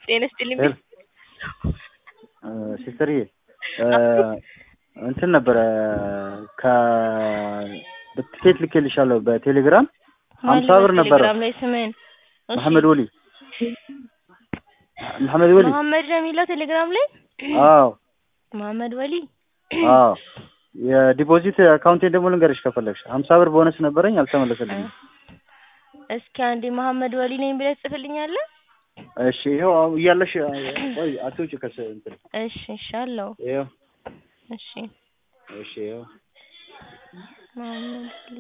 ጤና ይስጥልኝ። ሄሎ ሲስተርዬ እንትን ነበረ ከትኬት ልኬልሻለሁ በቴሌግራም ሀምሳ ብር ነበረ። ቴሌግራም ላይ ስምህን እሺ፣ መሐመድ ወሊ መሐመድ ወሊ መሐመድ ነው የሚለው ቴሌግራም ላይ አዎ መሐመድ ወሊ አዎ የዲፖዚት አካውንቴን ደግሞ ልንገርሽ ከፈለግሽ ሀምሳ ብር ቦነስ ነበረኝ አልተመለሰልኝም። እስኪ አንዴ መሐመድ ወሊ ነኝ ብለህ ጽፍልኛለህ? እሺ ይኸው አሁን እያለሽ ቆይ አትውጪ ከስ እንትን እሺ እሺ አለው ይኸው እሺ እሺ ይኸው መሐመድ ወሊ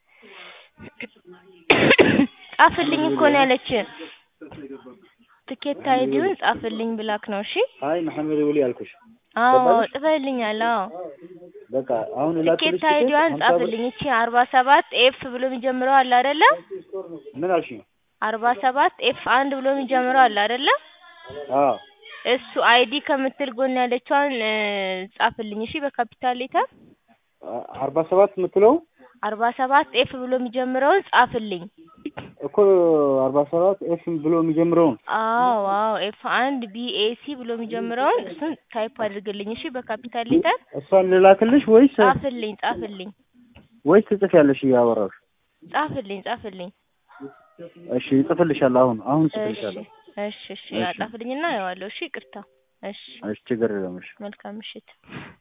ጻፍልኝ እኮ ነው ያለች። ትኬት አይዲውን ጻፍልኝ ብላክ ነው። እሺ አይ መሐመድ ወሊ አልኩሽ። አዎ ገባሽ? ጽፈልኛል። አዎ በቃ አሁን እላክልሽ ትኬት አይዲዋን ሀምሳ ብር ጻፍልኝ። እቺ አርባ ሰባት ኤፍ ብሎ የሚጀምረው አለ አይደለ? ምን አልሽኝ? አርባ ሰባት ኤፍ አንድ ብሎ የሚጀምረው አለ አይደለ? አዎ እሱ አይዲ ከምትል ጎን ያለችዋን እ ጻፍልኝ። እሺ በካፒታል ሌተር አ- አርባ ሰባት የምትለው አርባ ሰባት ኤፍ ብሎ የሚጀምረውን ጻፍልኝ። እኮ አርባ ሰባት ኤፍ ብሎ የሚጀምረውን አዎ አዎ ኤፍ አንድ ቢኤሲ ብሎ የሚጀምረውን እሱን ታይፕ አድርግልኝ። እሺ በካፒታል ሌተር እሷን ልላክልሽ ወይስ ጻፍልኝ ጻፍልኝ ወይስ ትጽፊያለሽ እያወራሁሽ? ጻፍልኝ ጻፍልኝ። እሺ እጽፍልሻለሁ። አሁን አሁን እሺ እጽፍልሻለሁ። እሺ እሺ ጻፍልኝና አየዋለሁ። እሺ ይቅርታ። እሺ እሺ ችግር የለም። እሺ መልካም ምሽት።